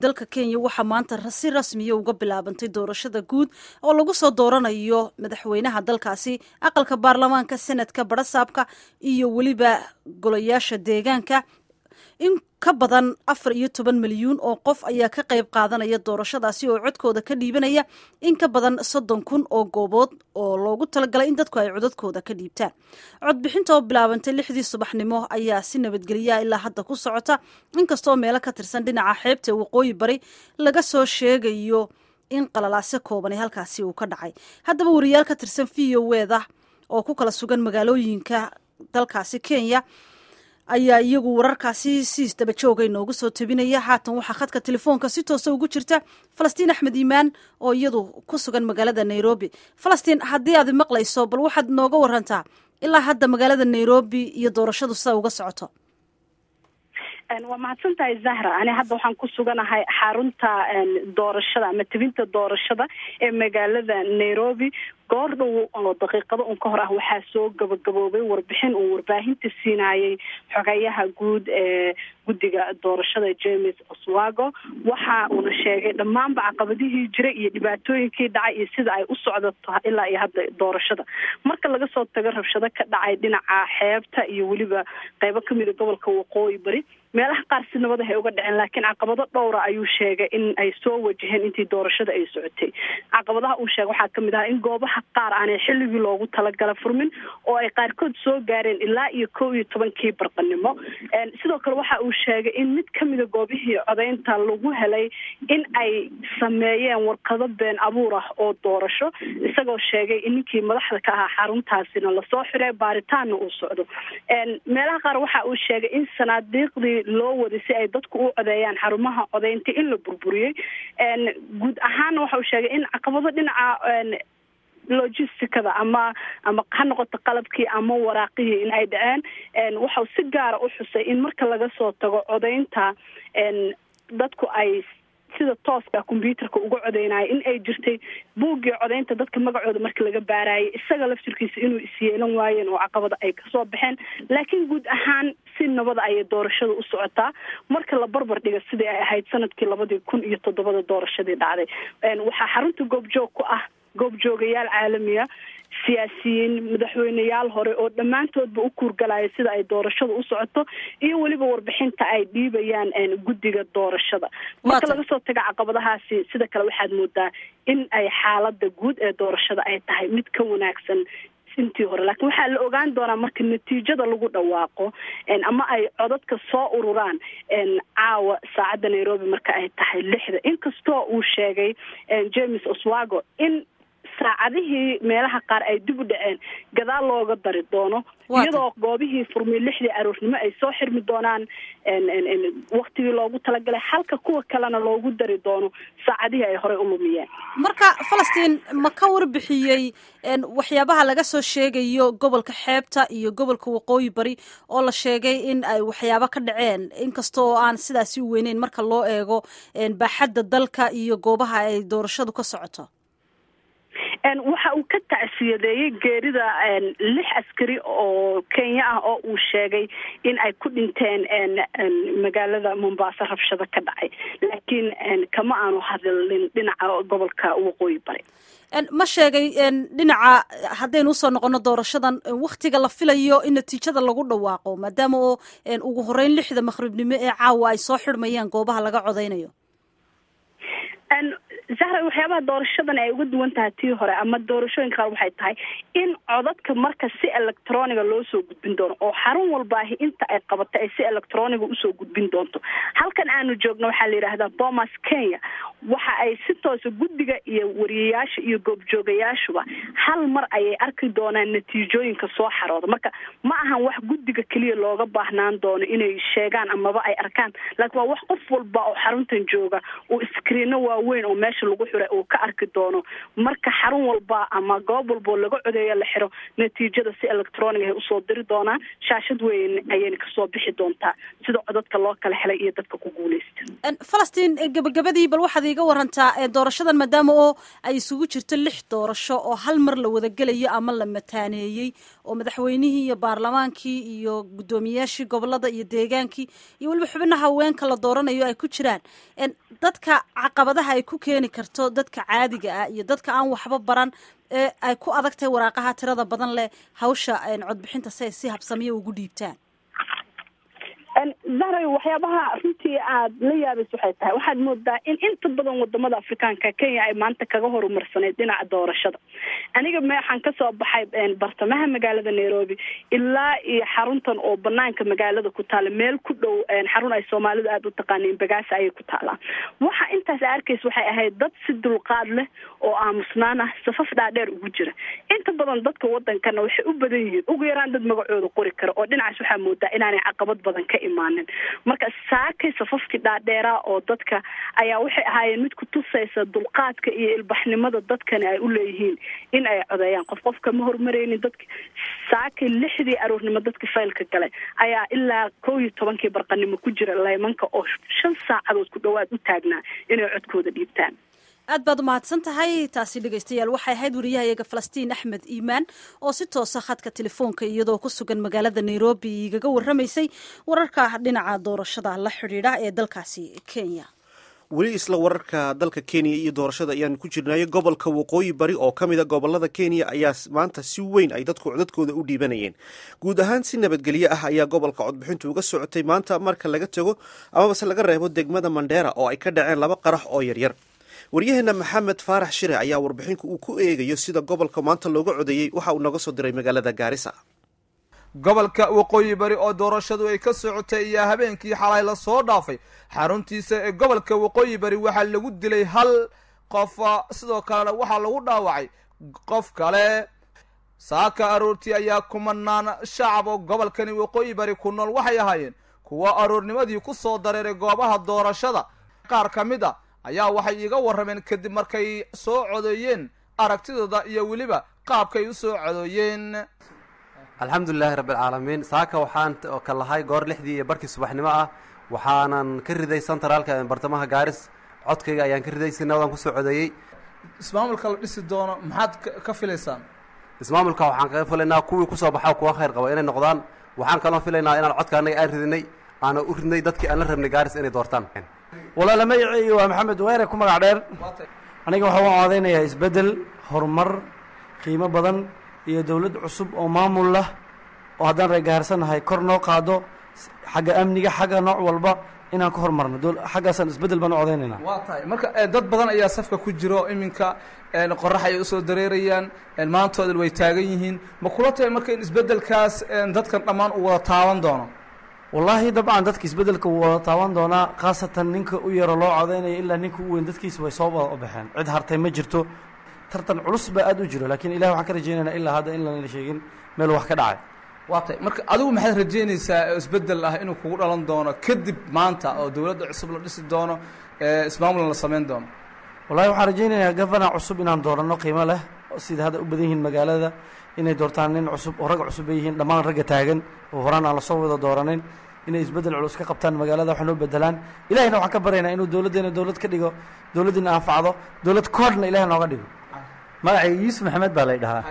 dalka kenya waxaa maanta si rasmiya uga bilaabantay doorashada guud oo lagu soo dooranayo madaxweynaha dalkaasi aqalka baarlamaanka senadka barasaabka iyo weliba golayaasha deegaanka in ka badan afar iyo toban milyuun oo qof ayaa ka qayb qaadanaya doorashadaasi oo codkooda ka dhiibanaya in ka badan soddon kun oo goobood oo loogu talagalay in dadku ay codadkooda ka dhiibtaan codbixinta oo bilaabantay lixdii subaxnimo ayaa si nabadgelyaa ilaa hadda ku socota inkastoo meelo ka tirsan dhinaca xeebta waqooyi bari laga soo sheegayo in qalalaase kooban ee halkaasi uu ka dhacay haddaba wariyaal ka tirsan v o weda oo ku kala sugan magaalooyinka dalkaasi kenya ayaa iyagu wararkaasi si isdaba jooga inoogu soo tabinaya haatan waxaa khadka telefoonka si toosa ugu jirta falastiin axmed iimaan oo iyadu ku sugan magaalada nairobi falastiin haddii aad maqlayso bal waxaad nooga warantaa ilaa hadda magaalada nairobi iyo doorashadu sida uga socoto waa mahadsan tahay zahra ani hadda waxaan ku suganahay xarunta doorashada ama tebinta doorashada ee magaalada nairobi goor dhow oo daqiiqado un ka hor ah waxaa soo gabagaboobay warbixin uu warbaahinta siinayay xogayaha guud ee guddiga doorashada james oswago waxa uuna sheegay dhammaanba caqabadihii jiray iyo dhibaatooyinkii dhacay iyo sida ay u socdato ilaa iyo hadda doorashada marka laga soo tago rabshado ka dhacay dhinaca xeebta iyo weliba qeybo kamida gobolka waqooyi bari meelaha qaar si nabad ah ay uga dhaceen laakiin caqabado dhowra ayuu sheegay in ay soo wajaheen intii doorashada ay socotay caqabadaha uu sheegay waxaa kamid ahaa in goobaha qaar aanay xilligii loogu talagala furmin oo ay qaarkood soo gaareen ilaa iyo kow iyo tobankii barqanimo sidoo kale waxa uu sheegay in mid kamida goobihii codeynta lagu helay in ay sameeyeen warqado been abuur ah oo doorasho isagoo sheegay in ninkii madaxda ka ahaa xaruntaasina lasoo xiray baaritaanna uu socdo meelaha qaar waxa uu sheegay in sanaadiiqdii loo waday si ay dadku u codeeyaan xarumaha codeynta in la burburiyey guud ahaana waxa uu sheegay in caqabado dhinaca logisticada ama ama ha noqoto qalabkii ama waraaqihii in ay dhaceen waxau si gaara u xusay in marka laga soo tago codeynta dadku ay sida tooska combyuterka uga codeynaya in ay jirtay buuggii codeynta dadka magacooda marka laga baarayay isaga laftirkiisa inuu isyeelan waayeen oo caqabada ay kasoo baxeen laakiin guud ahaan si nabada ayay doorashada u socotaa marka la barbar dhiga sidii ay ahayd sanadkii labadii kun iyo toddobada doorashadii dhacday waxaa xarunta goobjoog ku ah goobjoogayaal caalamiya siyaasiyiin madaxweyneyaal hore oo dhammaantoodba u kuurgalaya sida ay doorashada u socoto iyo weliba warbixinta ay dhiibayaan guddiga doorashada marka laga soo taga caqabadahaasi sida kale waxaad moodaa in ay xaalada guud ee doorashada ay tahay mid ka wanaagsan intii hore laakiin waxaa la ogaan doonaa marka natiijada lagu dhawaaqo ama ay codadka soo ururaan caawa saacadda nairobi marka ay tahay lixda inkastoo uu sheegay james oswago in saacadihii meelaha qaar ay dib u dhaceen gadaal looga dari doono iyadoo goobihii furmay lixdii aroornimo ay soo xirmi doonaan waktigii loogu talagalay halka kuwa kalena loogu dari doono saacadihii ay horey u lumiyeen marka falastiin ma ka warbixiyey waxyaabaha laga soo sheegayo gobolka xeebta iyo gobolka waqooyi bari oo la sheegay in ay waxyaabo ka dhaceen inkasta oo aan sidaasi u weyneyn marka loo eego baaxadda dalka iyo goobaha ay doorashadu ka socoto waxa uu ka tacsiyadeeyey geerida lix askari oo kenya ah oo uu sheegay in ay ku dhinteen magaalada mombasa rabshado ka dhacay laakiin kama aanu hadlin dhinaca gobolka waqooyi bari ma sheegay dhinaca haddaynu usoo noqono doorashadan waktiga la filayo in natiijada lagu dhawaaqo maadaama oo ugu horeyn lixda maqribnimo ee caawa ay soo xidhmayaan goobaha laga codeynayo zahra waxyaabaha doorashadan ay uga duwan tahay tii hore ama doorashooyinka qaar waxay tahay in codadka marka si electroniga loo soo gudbin doono oo xarun walbaahi inta ay qabato ay si electroniga usoo gudbin doonto halkan aanu joogno waxaa la yidhaahdaa bomas kenya waxa ay si toosa guddiga iyo wariyayaasha iyo goobjoogayaashuba hal mar ayay arki doonaan natiijooyinka soo xarooda marka ma ahan wax guddiga keliya looga baahnaan doono inay sheegaan amaba ay arkaan laakiin waa wax qof walba oo xaruntan jooga uu iskriino waaweyn oo meesha meesha lagu xiray uu ka arki doono marka xarun walba ama goob walbao laga codeeyo la xiro natiijada si electronic ay usoo diri doonaan shaashad weyn ayayna kasoo bixi doontaa sida codadka loo kala helay iyo dadka ku guuleysta falastiin gabagabadii bal waxaad iiga warantaa doorashadan maadaama oo ay isugu jirto lix doorasho oo hal mar la wadagelayo ama la mataaneeyey oo madaxweynihii iyo baarlamaankii iyo guddoomiyaashii gobolada iyo deegaankii iyo weliba xubnaha haweenka la dooranayo ay ku jiraan dadka caqabadaha ay ku keeni karto dadka caadiga ah iyo dadka aan waxba baran ee ay ku adag tahay waraaqaha tirada badan leh hawsha codbixinta si ay si habsamiyo ugu dhiibtaan zahray waxyaabaha runtii aad la yaabaysa waxay tahay waxaad moodaa in inta badan wadamada afrikaanka kenya ay maanta kaga horumarsaneyd dhinaca doorashada aniga me waxaan kasoo baxay bartamaha magaalada nairobi ilaa iyo xaruntan oo banaanka magaalada ku taala meel ku dhow xarun ay soomaalidu aada u taqaaniin bagaasa ayay ku taalaa waxa intaas arkaysa waxay ahayd dad si dulqaad leh oo aamusnaan ah safaf dhaadheer ugu jira inta badan dadka wadankana waxay u badan yihiin ugu yaraan dad magacooda qori kara oo dhinacaas waxaa moodaa inaanay caqabad badan ka imaanin marka saakay safafkii dhaadheeraa oo dadka ayaa waxay ahaayeen mid ku tusaysa dulqaadka iyo ilbaxnimada dadkani ay u leeyihiin in ay codeeyaan qof qof kama hormareynin dadka saakay lixdii aroornimo dadka faylka galay ayaa ilaa kow iyo tobankii barqanimo ku jira laymanka oo shan saacadood ku dhawaad u taagnaa inay codkooda dhiibtaan aad baad umahadsan tahay taasi dhegaystayaal waxay ahayd wariyahayaga falastiin axmed iimaan oo si toosa khadka telefoonka iyadoo ku sugan magaalada nairobi igaga warramaysay wararka dhinaca doorashada la xidhiidha ee dalkaasi kenya weli isla wararka dalka kenya iyo doorashada ayaan ku jirnaayo gobolka waqooyi bari oo ka mida gobolada kenya ayaa maanta si weyn ay dadku codadkooda u dhiibanayeen guud ahaan si nabadgelyo ah ayaa gobolka codbixintu uga socotay maanta marka laga tago amabase laga reebo degmada mandheera oo ay ka dhaceen laba qarax oo yaryar waryaheena maxamed faarax shire ayaa warbixinku uu ku eegayo sida gobolka maanta looga codeeyey waxa uu naga soo diray magaalada gaarisa gobolka waqooyi bari oo doorashadu ay ka socotay ayaa habeenkii xalay la soo dhaafay xaruntiisa ee gobolka waqooyi bari waxaa lagu dilay hal qof sidoo kalena waxaa lagu dhaawacay qof kale saaka aroortii ayaa kumanaan shacab oo gobolkani waqooyi bari ku nool waxay ahaayeen kuwa aroornimadii ku soo dareeray goobaha doorashada qaar ka mid a ayaa waxay iiga warrameen kadib markay soo codeeyeen aragtidooda iyo weliba qaabkay u soo codooyeen alxamdulilaahi rabbialcaalamiin saaka waxaan ka lahay goor lixdii iyo barkii subaxnimo ah waxaanan ka riday centraalka bartamaha gaaris codkayga ayaan ka riday si nabadan kusoo codeeyey ismaamulka la dhisi doono maxaad ka filaysaan ismaamulka waxaan kaga filaynaa kuwii kusoo baxa kuwa khayr qaba inay noqdaan waxaan kaloo filaynaa inaan codka annaga aan ridinay aana u ridnay dadkii aan la rabnay gaaris inay doortaan walaala magaceyga waa maxamed weyre ku magac dheer aniga waxaa u coodeynayaa isbeddel horumar qiimo badan iyo dowlad cusub oo maamul lah oo haddaan reegaarsanahay kor noo qaado xagga amniga xagga nooc walba inaan ka hormarno xaggaasaan isbeddel baan u codeynaynaa waa tahay marka dad badan ayaa safka ku jiro iminka qorax ayay usoo dareerayaan maantooda way taagan yihiin ma kula tahay marka in isbeddelkaas dadkan dhammaan uu wada taaban doono wallaahi dabcan dadka isbeddelka wuu wada taaban doonaa khaasatan ninka u yaro loo codeynaya ilaa ninka u weyn dadkiisa way soo wada baxeen cid hartay ma jirto tartan culus baa aada u jiro laakiin ilahi waxaan ka rajeynaynaa ilaa hadda in lana sheegin meel wax ka dhacay waa tahay marka adigu maxaad rajeynaysaa isbeddel ah inuu kugu dhalan doono kadib maanta oo dowladda cusub la dhisi doono ismaamulna la samayn doono wallahi waxaan rajeynayaa gavana cusub inaan dooranno qiimo leh sida hadda u badan yihiin magaalada inay doortaan nin cusub oo rag cusub bay yihiin dhammaan ragga taagan oo horaan aan lasoo wada dooranayn inay isbeddel culus ka qabtaan magaalada wax noo bedelaan ilahina waxaan ka baryaynaa inuu dowladdeena dowlad ka dhigo dowladdiina anfacdo dowlad koodhna ilahi nooga dhigo magacayga yuusuf maxamed baa lay dhahaa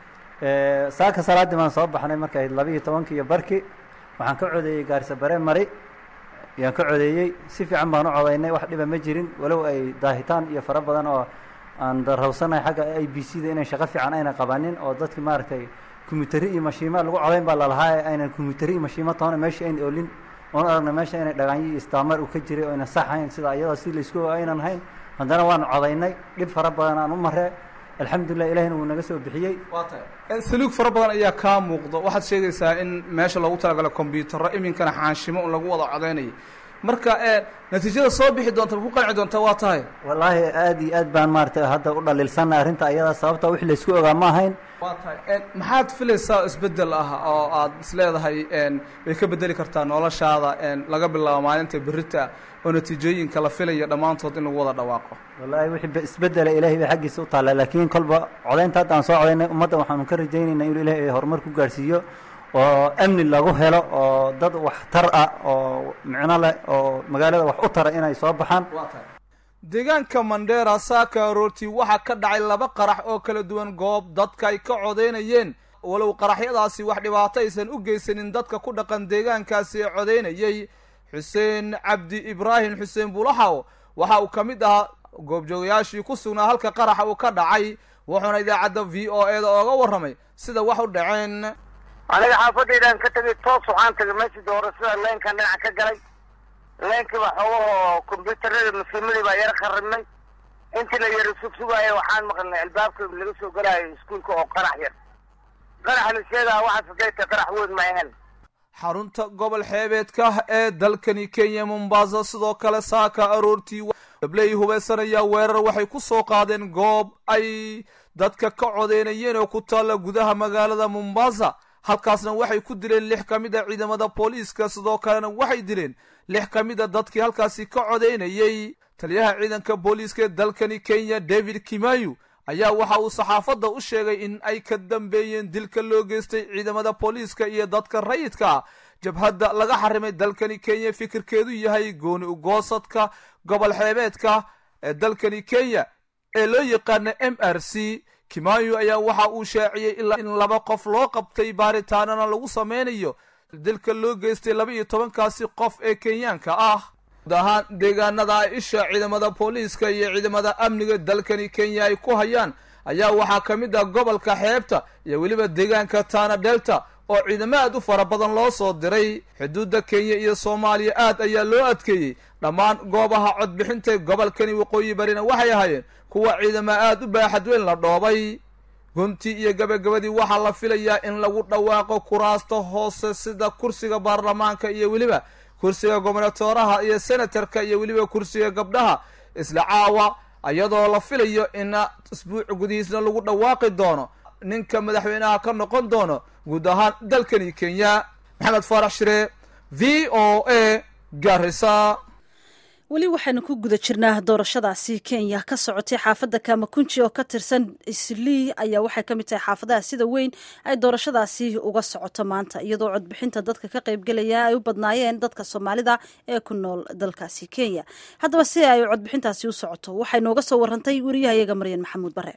saaka salaaddii baan soo baxnay markay labiiyo tobankii iyo barki waxaan ka codeeyey gaarisa bare mari ayaan ka codeeyey si fiican baan u codaynay wax dhiba ma jirin walow ay daahitaan iyo fara badan oo aan darhawsanahay xagga a b c da inay shaqo fiican ayna qabanin oo dadki maaragtay kumbutari iyo mashiima lagu codayn baa lalahaa ee aynan kumbutari iyo mashiimo toona meesha ayn oolin oon aragna meesha inay dhagaanyo iyo istaamar uu ka jiray oo aynan sax hayn sida iyadoo si laysku aynan hayn haddana waan codaynay dhib fara badan aan u maree alxamdulilah ilahina wuu naga soo bixiyey waa tahay saluug fara badan ayaa kaa muuqdo waxaad sheegaysaa in meesha loogu talagalay kombyuutarro iminkana xaanshimo un lagu wada codaynayay marka natiijada soo bixi doonta ma ku qanci doonta waa tahay wallaahi aada iyo aad baan maaragtay hadda u dhaliilsanna arrinta ayadaa sababta wix laysku ogaa ma ahayn waa tahay maxaad filaysaa isbedel ah oo aad isleedahay way ka bedeli kartaa noloshaada laga bilaabo maalinta berita oo natiijooyinka la filaya dhammaantood in lagu wada dhawaaqo wallaahi wixii isbedela ilaahay bay xaggiisa u taalla laakiin kolba codaynta hadda aan soo codaynay ummadda waxaanu ka rajaynaynaa inuu ilaahay horumar ku gaadhsiiyo oo amni lagu helo oo dad wax tar ah oo micno leh oo magaalada wax u tara inay soo baxaan deegaanka mandheera saaka aroortii waxaa ka dhacay laba qarax oo kala duwan goob dadka ay ka codaynayeen walow qaraxyadaasi wax dhibaato aysan u geysanin dadka ku dhaqan deegaankaasi ee codaynayay xuseen cabdi ibraahim xuseen bulaxaw waxa uu ka mid ahaa goobjoogayaashii ku sugnaa halka qaraxa uu ka dhacay wuxuuna idaacadda v o e da ooga warramay sida wax u dhaceen aniga xaafadaydan ka tegay toos waxaan tagay meeshii doorashada leenkan dhinaca ka galay leenkiiba xoogahoo kombyuutarada masiimadii baa yaro kharibnay intii la yaro sugsugaayo waxaan maqalnay albaabka laga soo galaayo iskuulka oo qarax yar qarax la sheegaa waxaas haday tahay qarax weyn ma ahan xarunta gobol xeebeedka ee dalkani kenya mombasa sidoo kale saaka aroortii dabley hubeysanaya weerar waxay ku soo qaadeen goob ay dadka ka codeynayeen oo ku taalla gudaha magaalada mombasa halkaasna waxay ku dileen lix ka mid a ciidamada booliiska sidoo kalena waxay dileen lix ka mid a dadkii halkaasi ka codeynayey taliyaha ciidanka booliiska ee dalkani kenya david kimayu ayaa waxa uu saxaafadda u sheegay in ay ka dambeeyeen dilka loo geystay ciidamada booliiska iyo dadka rayidka jabhadda laga xarimay dalkani kenya fikirkeedu yahay gooni ugoosadka gobol xeebeedka ee dalkani kenya ee loo yaqaana m r c kimayu ayaa waxa uu shaaciyey ilaa in laba qof loo qabtay baaritaanana lagu sameynayo dilka loo geystay laba iyo tobankaasi qof ee kenyaanka ah guud ahaan deegaanada ay isha ciidamada booliiska iyo ciidamada amniga dalkani kenya ay ku hayaan ayaa waxaa ka mid ah gobolka xeebta iyo weliba deegaanka tana delta oo ciidamo aad u fara badan loo soo diray xuduudda kenya iyo soomaaliya aad ayaa loo adkeeyey dhammaan goobaha codbixinta gobolkani waqooyi barina waxay ahaayeen kuwa ciidamo aad u baaxad weyn la dhoobay guntii iyo gabagabadii waxaa la filayaa in lagu dhawaaqo kuraasta hoose sida kursiga baarlamaanka iyo weliba kursiga gobernatoraha iyo senatarka iyo weliba kursiga gabdhaha isla caawa iyadoo la filayo in isbuuc gudihiisna lagu dhawaaqi doono ninka madaxweynaha ka noqon doono guud ahaan dalkani kenya maxamed faarax shire v o a garisa weli waxaynu ku guda jirnaa doorashadaasi kenya ka socotay xaafadda kamakunji oo ka tirsan islii ayaa waxay ka mid tahay xaafadaha sida weyn ay doorashadaasi uga socoto maanta iyadoo codbixinta dadka ka qaybgelaya ay u badnaayeen dadka soomaalida ee ku nool dalkaasi kenya haddaba si ay codbixintaasi u socoto waxay nooga soo warantay wariyahayaga maryan maxamuud bare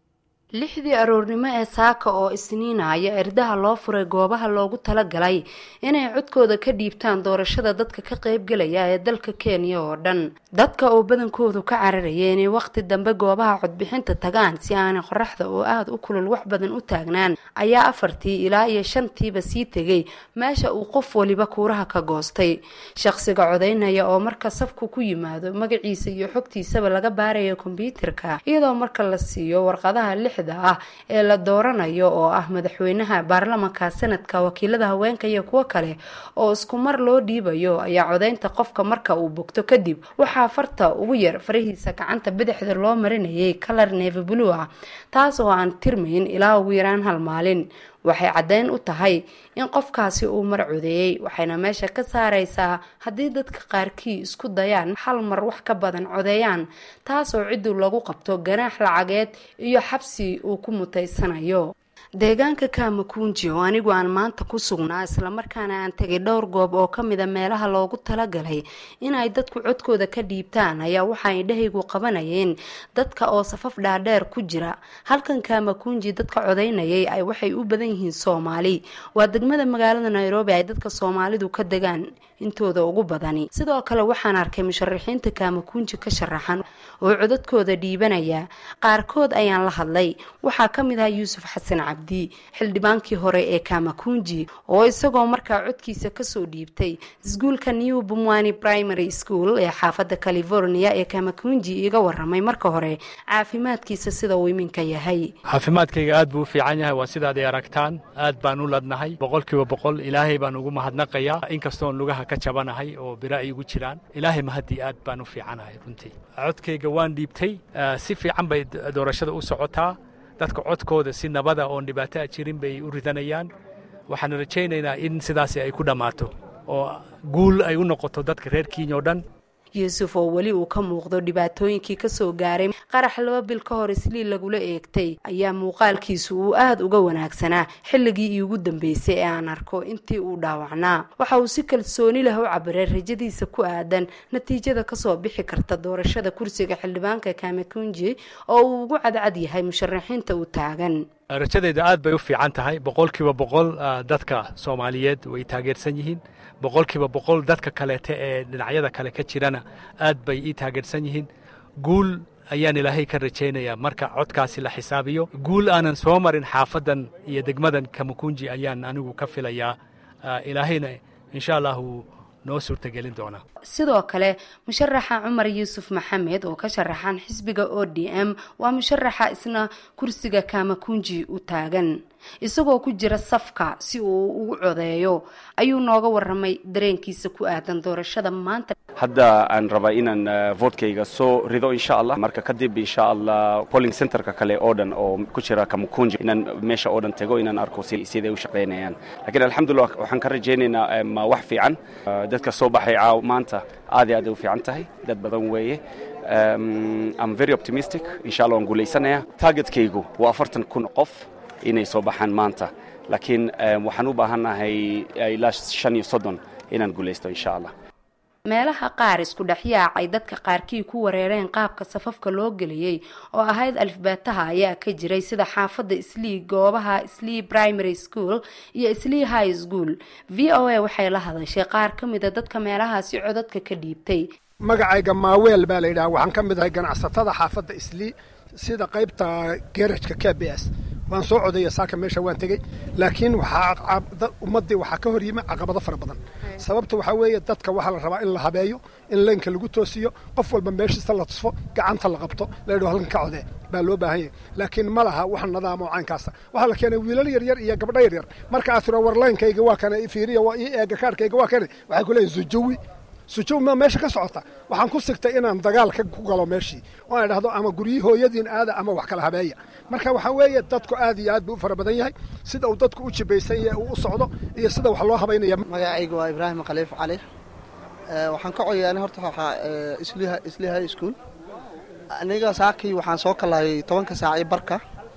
lixdii aroornimo ee saaka oo isniina ayaa erdaha loo furay goobaha loogu talagalay inay codkooda ka dhiibtaan doorashada dadka ka qaybgelaya ee dalka kenya oo dhan dadka oo badankoodu ka cararaya inay waqti dambe goobaha codbixinta tagaan si aanay qoraxda oo aada u kulul wax badan u taagnaan ayaa afartii ilaa iyo shantiiba sii tegay meesha uu qof waliba kuuraha ka goostay shaqsiga codaynaya oo marka safku ku yimaado magaciisa iyo xogtiisaba laga baarayo kombyuutarka iyadoo marka la siiyo warqadaha lix ah ee la dooranayo oo ah madaxweynaha baarlamanka sanadka wakiilada haweenka iyo kuwo kale oo isku mar loo dhiibayo ayaa codaynta qofka marka uu bogto kadib waxaa farta ugu yar farahiisa gacanta bidixda loo marinayay kalar neeva blue ah taas oo aan tirmayn ilaa ugu yaraan hal maalin waxay caddeyn u tahay in qofkaasi uu mar codeeyey waxayna meesha ka saareysaa haddii dadka qaarkii isku dayaan hal mar wax ka badan codeeyaan taasoo ciddu lagu qabto ganaax lacageed iyo xabsi uu ku mutaysanayo deegaanka kamakunji oo anigu aan maanta ku sugnaa islamarkaana aan tegay dhowr goob oo ka mida meelaha loogu talagalay inay dadku codkooda ka dhiibtaan ayaa waxa indhahaygu qabanayeen dadka oo safaf dhaadheer ku jira halkan kamakunji dadka codaynayay ay waxay u badan yihiin soomaali waa degmada magaalada nairobi ay dadka soomaalidu ka degaan intooda ugu badani sidoo kale waxaan arkay musharaxiinta kamakunji ka sharaxan oo codadkooda dhiibanaya qaarkood ayaan la hadlay waxaa ka mid ah yuusuf xasan cabdi cabdi xildhibaankii hore ee kamakunji oo isagoo markaa codkiisa kasoo dhiibtay iskuulka new bumwani primary school ee xaafadda california ee kamakunji iga waramay marka hore caafimaadkiisa sida uu iminka yahay caafimaadkayga aad buu u fiican yahay waa sidaad ay aragtaan aad baan u ladnahay boqolkiiba boqol ilaahay baan ugu mahadnaqayaa inkastoon lugaha ka jabanahay oo bira ay igu jiraan ilaahay mahaddii aad baan u fiicanahay runtii codkayga waan dhiibtay si fiican bay doorashada u socotaa dadka codkooda si nabada oon dhibaato a jirin bay u ridanayaan waxaan rajaynaynaa in sidaasi ay ku dhammaato oo guul ay u noqoto dadka reer kenya oo dhan yuusuf oo weli uu ka muuqdo dhibaatooyinkii kasoo gaaray qarax laba bil ka hor islii lagula eegtay ayaa muuqaalkiisu uu aada uga wanaagsanaa xilligii iiugu dambeysay ee aan arko intii uu dhaawacnaa waxa uu si kalsooni leh u cabiray rajadiisa ku aadan natiijada kasoo bixi karta doorashada kursiga xildhibaanka kamakunji oo uu ugu cadcad yahay musharaxiinta u taagan rajadayda aad bay u fiican tahay boqolkiiba boqol dadka soomaaliyeed way taageersan yihiin boqolkiiba boqol dadka kaleete ee dhinacyada kale ka jirana aad bay ii taageersan yihiin guul ayaan ilaahay ka rajaynayaa marka codkaasi la xisaabiyo guul aanan soo marin xaafadan iyo degmadan kamakunji ayaan anigu ka filayaa ilaahayna insha allahu noo suurtagelin doonaa sidoo kale musharaxa cumar yuusuf maxamed oo ka sharaxan xisbiga o d m waa musharaxa isna kursiga kamakunji u taagan isagoo ku jira safka si uu ugu codeeyo ayuu nooga waramay dareenkiisa ku aadan doorashada maanta hadda aan rabaa inaan votkayga soo rido insha allah marka kadib insha allah polling centerka kale oo dhan oo ku jira kamakunji inaan meesha oo dhan tego inaan arko siday u shaqaynayaan lakiin alxamdulillah waxaan ka rajaynaynaa ma wax fiican dadka soo baxay maanta aad iyo aad ay u fiican tahay dad badan weeye am very optimistic insha allah waan guulaysanaya targetkaygu waa afartan kun qof inay soo baxaan maanta laakiin waxaan u baahannahay ilaa shan iyo soddon inaan guulaysto insha allah meelaha qaar isku dhexyaacay dadka qaarkii ku wareereen qaabka safafka loo geliyey oo ahayd alifbaataha ayaa ka jiray sida xaafadda islii goobaha islii primary school iyo islii high school v o a waxay la hadashay qaar ka mida dadka meelahaasi codadka ka dhiibtay magacayga maaweel baa la yidhaha waxaan ka mid ahay ganacsatada xaafadda islii sida qaybta gerajka k b s waan soo codaya saaka meesha waan tegey laakiin waxaa ummaddii waxaa ka hor yimi caqabado fara badan sababta waxaa weeye dadka waxaa la rabaa in la habeeyo in leynka lagu toosiyo qof walba meeshiisa la tusfo gacanta la qabto la yidhaho halkan ka codee baa loo baahan yahay laakiin ma laha wax nadaamo caynkaasa waxaa la keenay wiilal yaryar iyo gabdho yaryar marka aad tiro war leynkayga waa kana fiiriya waa ii eega kaarhkayga waa kana waxay ku leeyihin sujawi sujow maa meesha ka socota waxaan ku sigtay inaan dagaal ka ku galo meeshii oo aan idhahdo ama guryihii hooyadiin aada ama wax kala habeeya marka waxaa weeye dadku aad iyo aad buu u fara badan yahay sida uu dadku u jibaysan yahay uu u socdo iyo sida wax loo habaynaya magacayga waa ibraahim khaliif cali waxaan ka codayaa horta waxaa isliha isli high school aniga saakii waxaan soo kalaayay tobanka saac iyo barka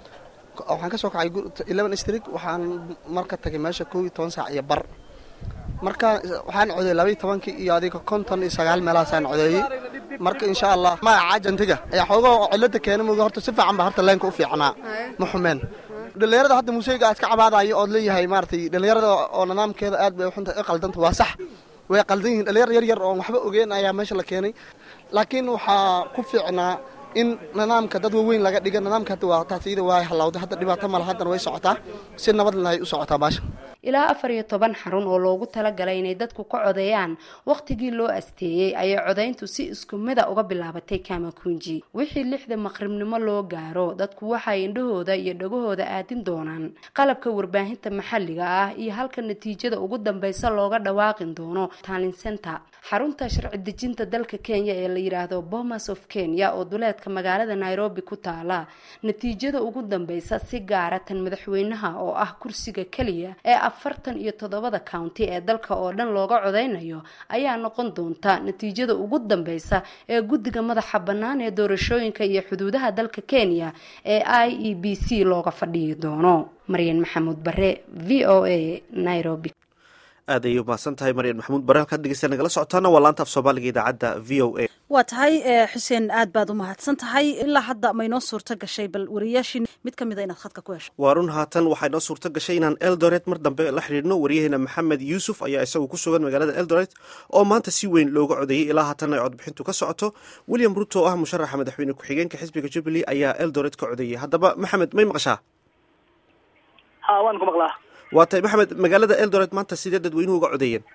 waxaan ka soo kacay eleven street waxaan marka tagay meesha kow iyo toban saac iyo bar marka waxaan codeeyey labaiyo tobankii iyo adiga konton iyo sagaal meelahaasaan codeeyey marka insha allah magaca jantiga ayaa xoogaa cilada keena mooga horta si fiican baa horta leenka u fiicnaa ma xumeen dhallinyarada hadda muuseyga aad ka cabaadayo ood leeyahay maaratay dhallinyarada oo nidaamkeeda aad bay xunta i qaldanta waa sax way qaldan yihiin dhallinyar yar yar oon waxba ogeyn ayaa meesha la keenay laakiin waxaa ku fiicnaa in nidaamka dad waaweyn laga dhiga nidaamka hadda waa taasiyada waa halawday hadda dhibaato mala haddana way socotaa si nabad lahay u socotaa baasha ilaa afar iyo toban xarun oo loogu talagalay inay dadku ka codeeyaan wakhtigii loo asteeyey ayay codayntu si isku mida uga bilaabatay kamakunji wixii lixda maqribnimo loo gaaro dadku waxay indhahooda iyo dhagahooda aadin doonaan qalabka warbaahinta maxalliga ah iyo halka natiijada ugu dambeysa looga dhawaaqin doono talin center xarunta sharci dejinta dalka kenya ee la yidhaahdo bomas of kenya oo duleedka magaalada nairobi ku taala natiijada ugu dambeysa si gaara tan madaxweynaha oo ah kursiga keliya ee afartan iyo toddobada county ee dalka oo dhan looga codeynayo ayaa noqon doonta natiijada ugu dambeysa ee guddiga madaxa bannaan ee doorashooyinka iyo xuduudaha dalka kenya ee i e b c looga fadhiyi doono maryan maxamuud bare v o a nairobi aad ayay umahadsan tahay maryan maxamuud bare halkaad dhegeysta nagala socotaana waa laanta af soomaaliga idaacadda v o a waa tahay xuseen aad baad u mahadsan tahay ilaa hadda maynoo suurto gashay bal wariyaashii mid ka mida inaad khadka ku hesho waa run haatan waxaa inoo suurto gashay inaan eldoret mar dambe la xidhiidhno waryaheena maxamed yuusuf ayaa isagu ku sugan magaalada eldoret oo maanta si weyn looga codeeyey ilaa haatan ay codbixintu ka socoto william ruto oo ah musharaxa madaxweyne ku-xigeenka xisbiga jubilee ayaa eldoret ka codeeyey haddaba maxamed may maqashaa ha waan ku maqlaa waa tahay maxamed magaalada eldoret maanta sidee dadweynuhu uga codeeyeen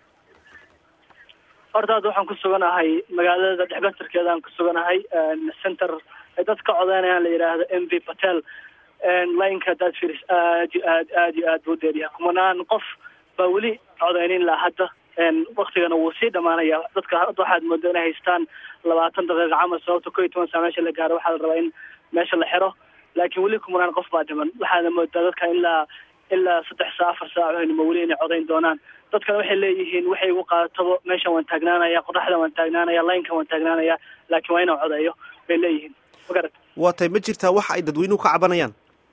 horta hadda waxaan ku suganahay magaalada dhexbatarkeeda aan ku suganahay center ay dad ka codeynayaan la yidhaahdo m v patel lineka hadaad firis aad iyo aad aad iyo aad buu dheeryahay kumanaan qof baa weli codeynin laha hadda waktigana wuu sii dhamaanaya dadka hadda waxaad mooda inay haystaan labaatan daqiiqa camal sababta ko iyo toban saa meesha la gaaro waxaa la rabaa in meesha la xiro laakiin weli kumanaan qof baa dhiman waxaana moodaa dadka ilaa ilaa saddex saa afar saacoynima weli inay codeyn doonaan dadkana waxay leeyihiin waxay igu qaatabo meeshan waan taagnaanaya qoraxda waan taagnaanaya linkan waan taagnaanaya laakiin waa inaan codeeyo bay leeyihiin magarat waa tahay ma jirtaa waxa ay dadweynuhu ka cabanayaan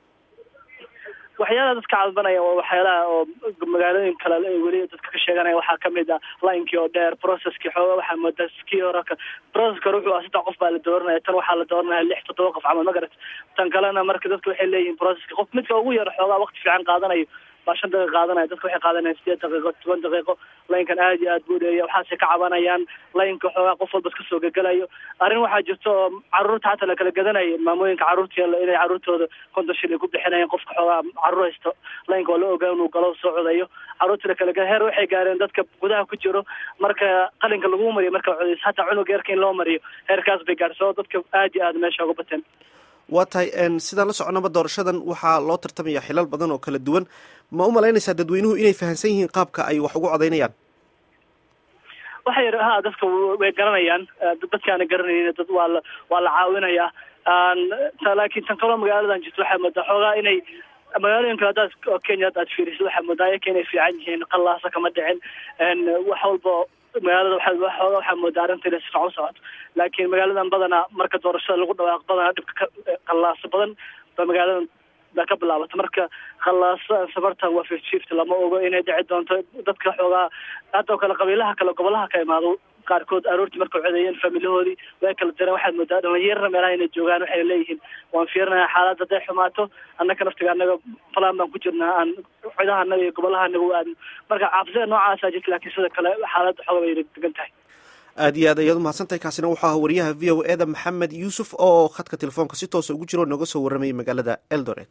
waxyaalaha dadka cadbanaya waa waxyaalaha oo magaalooyin kale weli dadka ka sheeganaya waxaa kamid ah linkii oo dheer processkii xooga waxaa moodaa kii hore processka hore wuxuu ah saddex qof baa la dooranaya tan waxaa la dooranaya lix toddoba qof camal magarat tan kalena marka dadka waxay leeyihiin processka qof midka ugu yar xoogaa waqti fiican qaadanayo baa shan daqiiqa qaadanaya dadka waxay qaadanayaan sideed daqiiqo toban daqiiqo laynkan aad iyo aad buu dheeya waxaasay ka cabanayaan laynka xoogaa qof walba iska soo gegelayo arrin waxaa jirta oo caruurta xataa la kala gadanaya maamooyinka carruurta inay carruurtooda konton shil ay ku bixinayaan qofka xoogaa carruur haysto laynka waa la ogaa inuu galo soo codayo carruurta la kala gada heer waxay gaareen dadka gudaha ku jiro marka qalinka lagu mariyo marka codays hataa cunug eerka in loo mariyo heerkaas bay gaarso dadka aad iyo aad meesha uga bateen waa tahay sidaan la soconaba doorashadan waxaa loo tartamaya xilal badan oo kala duwan ma u malaynaysaa dadweynuhu inay fahamsan yihiin qaabka ay wax ugu codeynayaan waxay ha dadka way garanayaan dadkaana garanaynin dad waa la waa la caawinayaa laakiin tan kaloo magaaladan jirto waxaa moodaa xoogaa inay magaalooyin kale hadaad oo kenya hadda aad fiirisid waxaa moodaa ayaka inay fiican yihiin qallaasa kama dhicin wax walba magaalada waxaa waxooga waxaa moodaa arrinta inay si fiican u socoto laakiin magaaladan badanaa marka doorashada lagu dhawaaq badanaa dhibka qallaasa badan ba magaaladan baa ka bilaabata marka khallaasa safartan waa fifty fifty lama ogo inay dhici doonto dadka xoogaa hadda oo kale qabiilaha kale gobolaha ka imaado qaarkood aroortii markay codeeyeen faamilahoodii way kala direen waxaad moodaa dhalinyarana meelaha inay joogaan waxay leeyihiin waan fiirinayaa xaalad hadday xumaato annaka naftiga annaga falan baan ku jirnaa aan cidaha annaga iyo gobolaha annaga u aadno marka caabsida noocaasa jirta laakiin sida kale xaaladda xooga bay degan tahay aad iyo aad ayaad umahadsantahay kaasina wuxuu ahaa wariyaha v o e da maxamed yuusuf oo khadka telefoonka si toosa ugu jiro nooga soo warramayay magaalada eldoret